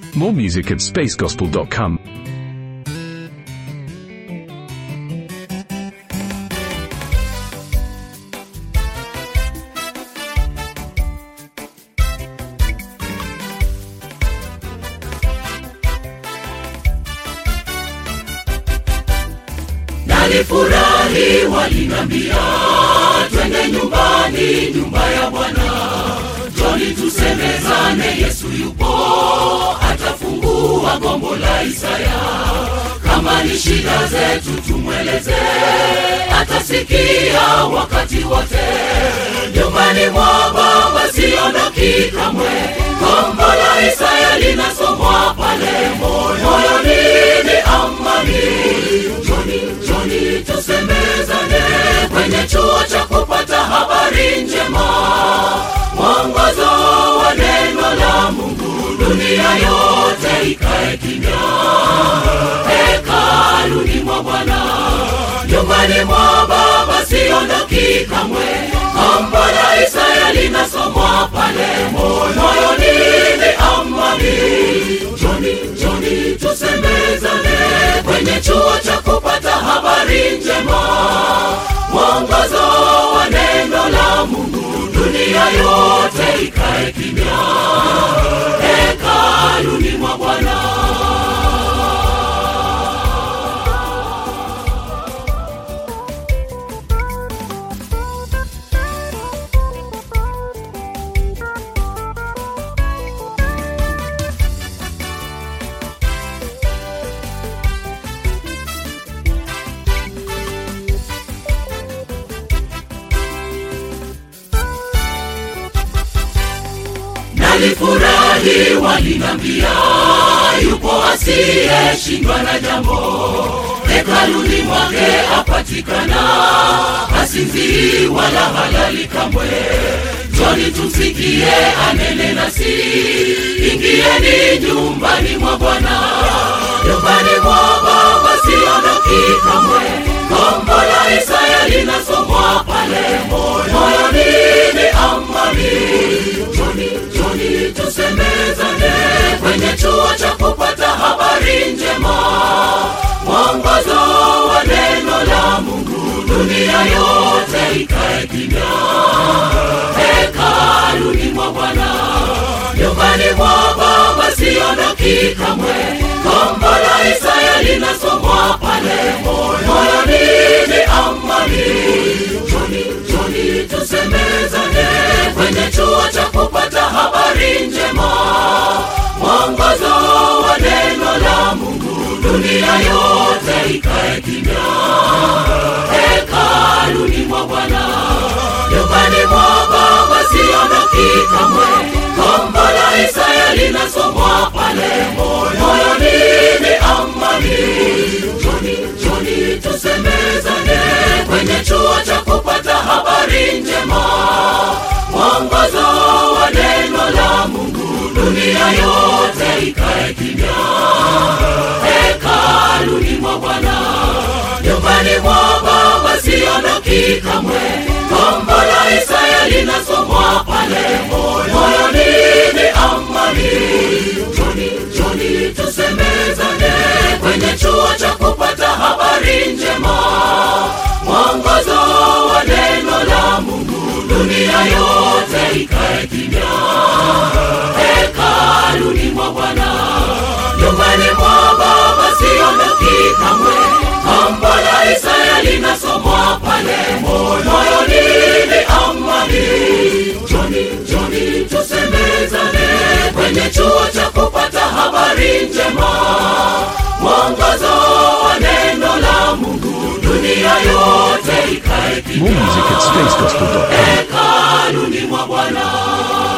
More music at spacegospel.com. Nalifurahi walinambia twende nyumbani, nyumba ya Bwana. Joni tusemezane, Yesu yupo, atafungua gombo la Isaya. Kama ni shida zetu tumweleze, atasikia wakati wote. Nyumbani mwa Baba siondoki kamwe, gombo la Isaya linasomwa pale moyoni ni amani. Joni, Joni tusemezane kwenye chuo cha kupata habari njema, mwongozo wa neno la Mungu, dunia yote ikae kimya. Hekaluni mwa Bwana, nyumbani mwa Baba siondoki kamwe, gombo la Isaya linasomwa pale moyoni ni amani. Joni, Joni tusemezane kwenye chuo cha kupata habari njema, mwongozo wa neno la Mungu, dunia yote ikae kimya. Hekaluni mwa Bwana. Nalifurahi walinambia, yupo asiyeshindwa na jambo, hekaluni mwake apatikana, hasinzii wala halali kamwe. Joni tumsikie anene nasi, ingieni nyumbani mwa Bwana, nyumbani mwa Baba siondoki kamwe. Gombo la Isaya linasomwa pale moyoni ni amani. Joni, Joni tusemezane kwenye chuo cha kupata habari njema, mwongozo wa neno la Mungu, dunia yote ikae kimya. Hekaluni mwa Bwana, nyumbani mwa Baba siondoki kamwe. Gombo la Isaya linasomwa pale moyoni ni amani. Joni, Joni tusemezane kwenye chuo cha kupata habari njema, mwongozo wa neno la Mungu, dunia yote ikae kimya. Hekaluni mwa Bwana, nyumbani mwa Baba siondoki kamwe. Gombo la Isaya linasomwa pale moyoni ni amani. Joni, Joni tusemezane kwenye chuo cha kupata habari njema, mwongozo wa neno la Mungu, dunia yote ikae kimya. Hekaluni mwa Bwana, nyumbani mwa Baba siondoki kamwe. Gombo la Isaya linasomwa pale moyoni ni amani. Joni, Joni tusemezane kwenye chuo cha kupata habari njema, mwongozo wa neno la Mungu, dunia yote ikae kimya. Hekaluni mwa Bwana, nyumbani mwa Baba siondoki kamwe. Gombo la Isaya linasomwa pale moyoni ni amani. Joni, Joni tusemezane kwenye chuo cha kupata habari njema, mwongozo wa neno la Mungu, dunia yote ikae More kimya. music at spacegospel.com. Hekaluni mwa Bwana.